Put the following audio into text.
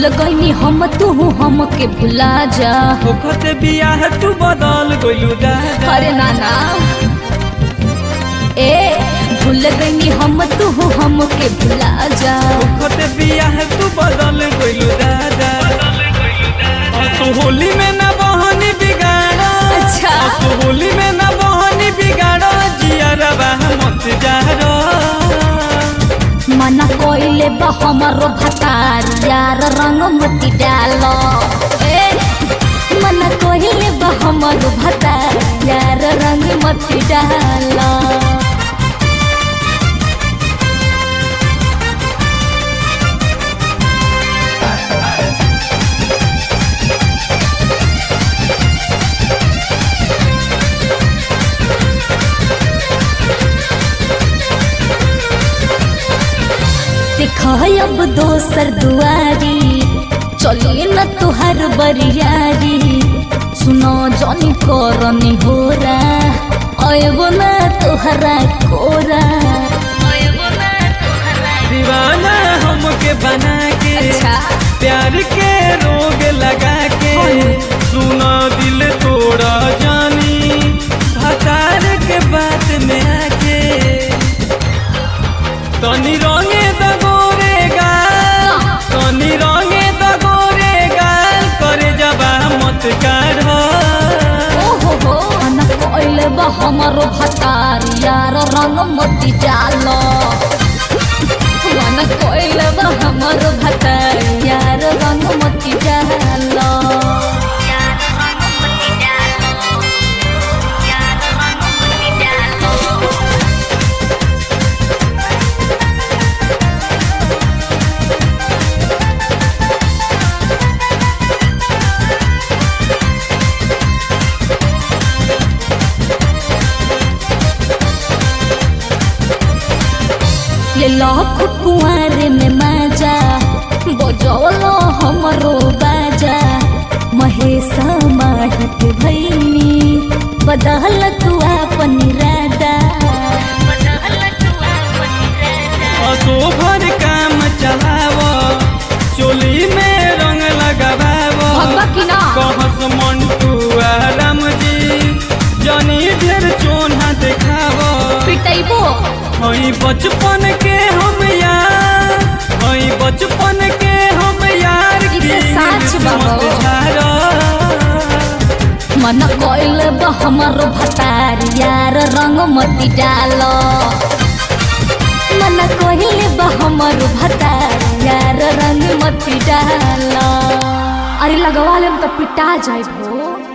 गईनी हम तू हमके भुला जा ओखत बियाह तू बदल गइलू दादा अरे नाना ए भूल गईनी हम तू हमके भुला जा ओखत बियाह तू बदल गइलू दादा असो होली में ना बहनी बिगाड़ा अच्छा। असो होली में ना बहनी बिगाड़ा जियरबा मत जारो मना कोइले बा हमारो भतार यार रंग मती डालो ए मना कोइले बा हमारो भतार यार रंग मती डालो देख अब दोसर दुआरी चलिए न तुहार बरियारी सुनो जनी करनी होरा अयबो न तुहरा कोरा दीवाना हमके बना के अच्छा। प्यार के रोग लगा के सुना दिल तोड़ा जानी भतार के बात में आके तनी रंगे दगोरे गाल तनी रंगे दगोरे गाल करे जबा मत काढ़ ओहो हो मना कोइले बा हमारो भतार यार रंग मती डालो मना कोइले बा हमारो भतार यार रंग मती डालो ले लाख कुआरे में माजा बजौलो हमरो बाजा महेशा माहत भैनी बदल तू अपन इरादा असो भर काम चलाव चोली में रंग लगाव भगवा की ना? कहस मंटू आराम जी जनी ढेर चोना देखाव पिटैबो हई बचपन के हम यार हई बचपन के हम यार ई त की साच बा मत हो। झार मन कोइल बा हमारो भतार यार रंग मती डालो मन कोइल बा हमारो भतार यार रंग मती डालो अरे लगवा लेम तो पिटा जाए भो